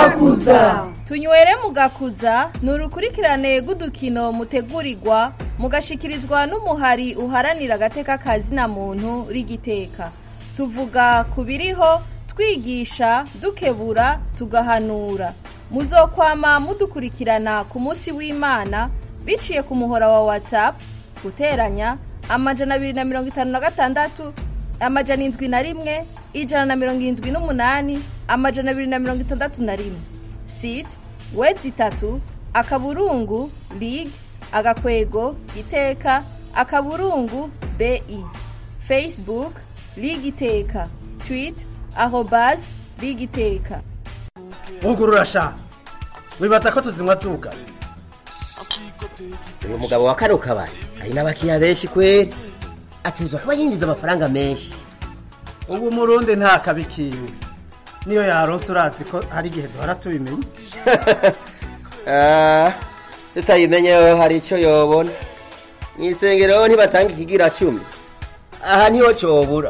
mugakuza tunywere mugakuza ni urukurikirane rw'udukino mutegurirwa mugashikirizwa n'umuhari uharanira agateka kazina muntu rigiteka tuvuga ku biriho twigisha dukebura tugahanura muzokwama mudukurikirana ku munsi w'imana biciye ku muhora wa whatsapp guteranya amajana abiri na mirongo itanu na gatandatu amajana indwi na rimwe ijana na mirongo irindwi n'umunani amajana abiri na mirongo itandatu na rimwe site wedi itatu akaburungu lig agakwego iteka akaburungu bi facebook lig iteka twit arobas lig iteka ugurura sha wibaza ko tuzinywa zuga uyu mugabo wa kano kabari hari n'abakiriya benshi kweri ateza kuba yinjiza amafaranga menshi ubu umurundi nta kabi kiwe niyo yaronse urazi ko hari igihe duhora tubimenya Ah, tutayimenye yo hari icyo yobona mu isengero ntibatanga ikigira cumi aha niho cobura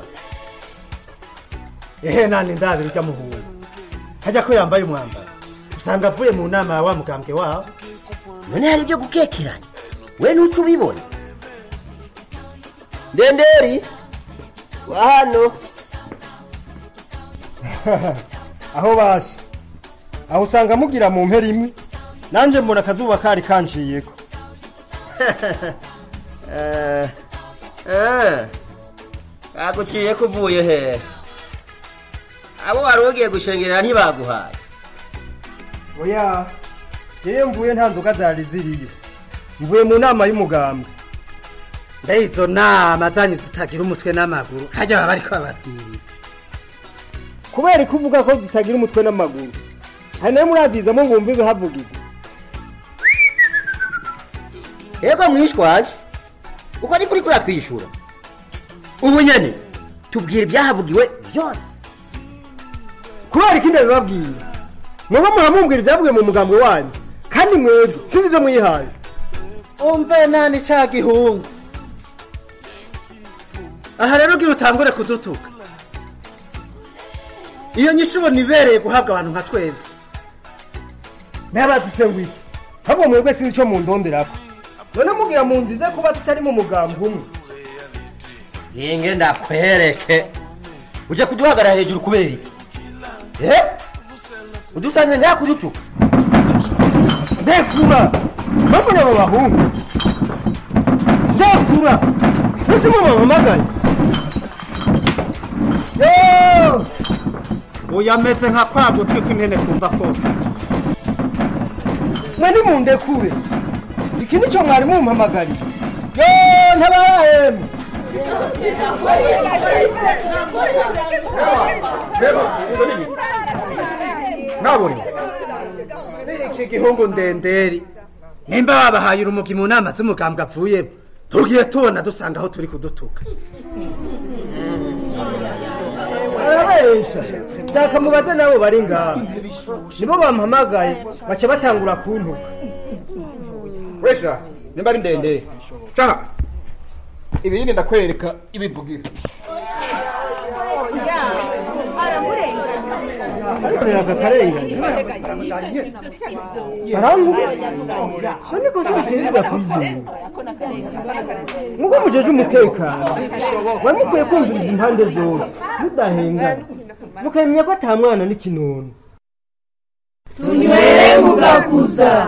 ehe nani ndabiri ry'amuhungu hajya ko yambaye umwambaro usanga avuye mu nama ya wa mugambwe wabo none hari ibyo gukekeranya we ntuco ubibona ndenderi wa hano aho basi aho usanga mugira mu mpera imwe nanjye mbona akazuba kari kanciyeko Eh, eh, kaguciye kuvuye he abo wari ugiye gushengerera ntibaguhaye oya yewe mvuye nta nzoga zari ziriyo mvuye mu nama y'umugambwe mbe izo nama zanyu zitagira umutwe n'amaguru hajya baba bariko bababwiriye kubera ko uvuga ko zitagira umutwe n'amaguru hari nayo murazizamo ngo wumve ibihavugirwa yego mwishwaje uko ni kuri kuriya twishura ubu nyene tubwira ibyahavugiwe byose kubera ikindi bibabwira mwebwe muramubwira ibyavuye mu mugambwe wanyu kandi mwebwe sinzi ibyo mwihaye umve nani ca gihungu aha rero ugira utangure kudutuka iyo nyishu ubona ibereye guhabwa abantu nka twebwe ntabazitse ngo iki ahubwo mwebwe sinzi icyo mundonderako none mubwira mu nzize kuba tutari mu mugambwe umwe ringe ndakwereke uje kuduhagarara hejuru kubera iki eh udusanze ndakudutuka ndekura mbona abo bahungu ndekura ese mu bampamagaye yo uyameze nka kwa gutwi kw'impene kumva ko mwe nimundekure iki nicyo mwari mumpamagariye yo ntabahemu nabonye iki gihungu ndenderi nimba babahaye urumugi mu nama z'umugambwe avuyemo tugiye tubona dusanga aho turi kudutuka arabesha shaka mubaze nabo bari ngaha nibo bampamagaye baca batangura kuntuka wesha nimba ari ndende caha ibindi ndakwereka ibivugira ariko aka karengane arangubuza none ko sinshirira kwigenga muko mujeje umutekano mwe mukwiye kumviriza impande zose mudahengana mukamenya ko ata mwana n'ikinono tunywere mugakuza